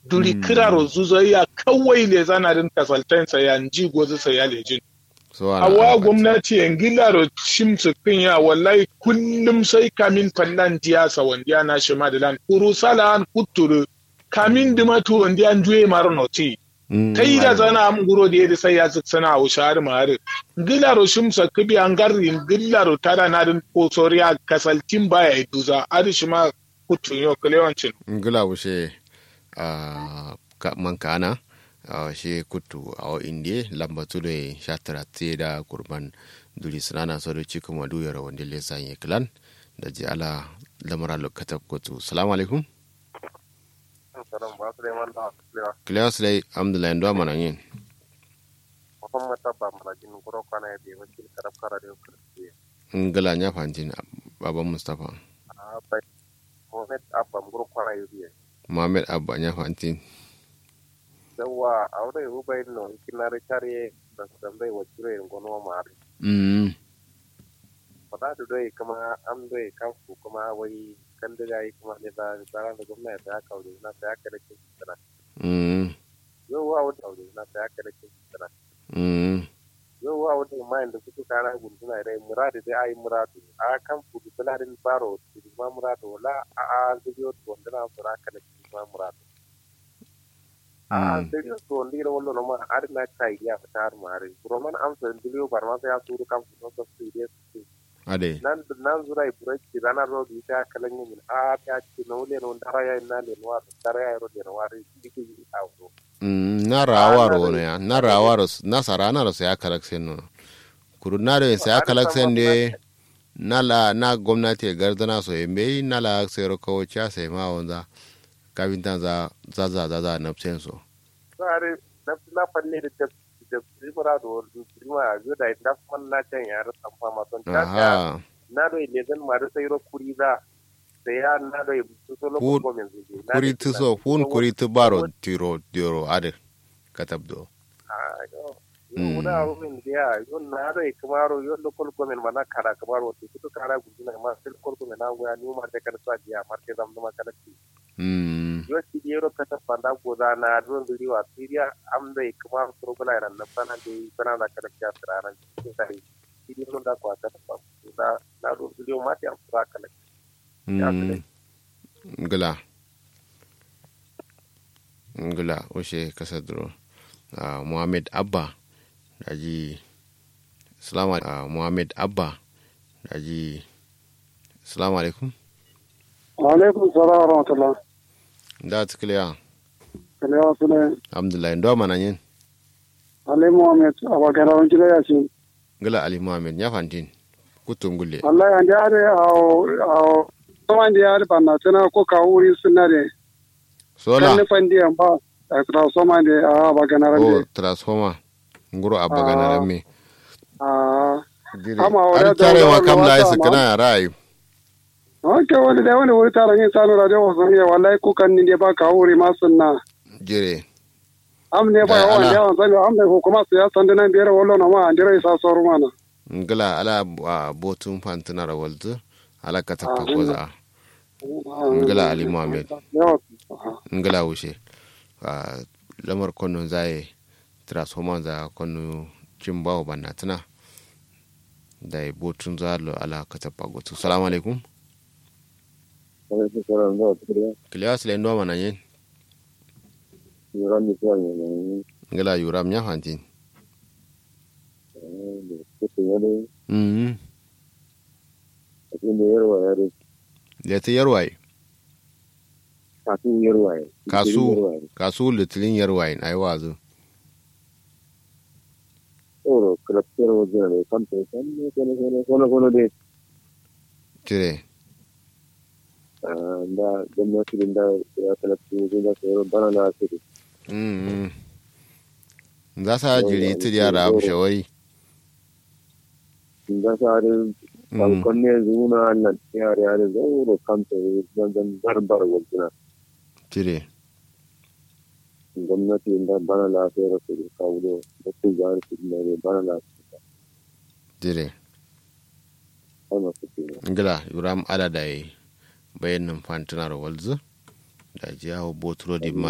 duri kiraro zuzo ya kawai le zanarin kasaltansa ya nji gozu sa ya lejin so ana awa ana gwamnati yan gilaro shimsu kin ya wallahi kullum sai kamin fallan diyasa wanda na shi madalan kuru salan kuturu kamin dimatu wanda an juye marnoti Mm, kai da ana- zana am guro da yadda sai ya sana a wushar mare gilaro shimsa kibi an garin gilaro tada na din kosoriya kasaltin baya iduza arishi ma kutun yo kalewancin ngila wushe a ka man kana a she kutu a indie lamba tude shatara te da kurban duli sanana so do cikin madu yara wanda le sanye klan da ji ala lamara lokata kutu salamu alaikum salam ba su da man da lewa kiliya sulai alhamdulillah ndo mana yin muhammad tabba mana jin guro kana ya be wakil karab kara da kurti ngila nya fantin baban mustafa a bai muhammad abba guro kana ya be muhammad abba nya fantin yawa aure ru bai no kinare kare da dan bai wakire ngono ma ari mm fada da dai kuma an dai kanfu kuma wai kan da yayi kuma ne da tsara da gwamnati ta kaure na ta kare kin tsara mm yau wa wata aure na ta kare kin tsara mm yau wa wata mai da kuka kana gunduna dai muradi dai ai muradu a kan fudu bularin baro ti ma muradu wala a a zigo to ndana sura kana kin ma muradu a Mm. zigo to ndira wallo no ma ar na kai ya fitar mare roman am so ndiliyo barma ya suru kan fudu so su ide ade nan nan zura ibure ki rana ro di ta kalan yin a ta ci no le no dara ya na le no dara ya ro de no wari dike yi awo Mm, na rawaro ne ya na rawaro na sarana ro ya kalaksen no kuru na da ya kalaksen de na la na gwamnati gardana so yembe na la sero ko cha sai ma wanda kafinta za za za za za na so sare na na falle da da da primara do prima zo da da man na can ya ra san fama son ta aha na do ile zan ma da sai ro kuri za da ya na do su so lo Kun- ko men zuge kuri tu so fun kuri tu baro tiro tiro ade katabdo Mm. yo da ro men ya yo na do e kamaro yo lo kol ko men mana kara kamaro to to kara gudu na ma sil kol ko men na wa ni ma da kan sa dia marke dam ma kana ki mm yo si di ro kata panda ko da na do ndiri wa siria am da e kamaro to ko la ran na pana de pana da kana kya tsara ki sai si di ro da ko ta pa da na do ndiri ma ti am tsara kana Ya mm kale. ngila ngila oshe kasadro uh, muhammad abba daji salamu uh, muhammad abba daji salamu alaikum alaikum salam wa rahmatullah da tukliya kalewa sune alhamdulillah ndo mana yin alai muhammad abagara wani gida ya ce ngila ali muhammad ya fantin kutum gulle wallahi an da are awo awo kuma da ya ba na tana ko ka wuri suna da kan sola nufan da ba a tra soma da a bagana o rande transformer nguro abba gana Ah. ramme a dire Ama wadda ar da tare wa wadda kam la wadda isa ma. kana ya rayu wanke wani da wani wuri tara yin sanu radio wasu ne wallahi kukan ni da ba ka wuri ma sunna jire am ne ba Eh, yawan ala. yawan sani am ne hukuma su ya sanda nan biyar wallo na ma an dira isa soru mana ngila ala a botun fantina ra waltu ala ka Ah, tappa koza Ngala Ali Muhammad. yawa ngila wushe a lamar konno zaye transformer za konno cimbawo banna tana da ya botun za lo ala ka tappa gotu salamu alaikum alaikum salam da tukuriya kiliya sile ndo mana yin yuran ni ko ne ngila yuram nya fantin ne ko ne mhm ne yarwa yare leti yarwai kasu yarwa kasu kasu litilin yarwai ai wazu oro kraftero wajen ne kan to kan ne ko ne ko ne ko ne cire da gwamnati da ya talabci wajen da tsoro bana na asiri mhm za sa jiri ti yara abu shawari da sare Mhm. konne zuna nan yare yare zauro kanta zan zan barbar wajen cire gwamnati da bana lafiyar su da kawo da su jari su ne bana lafiyar cire ai masu ke ngila yuram ala da yi bayan nan fantina da walzu da jiyawo botro di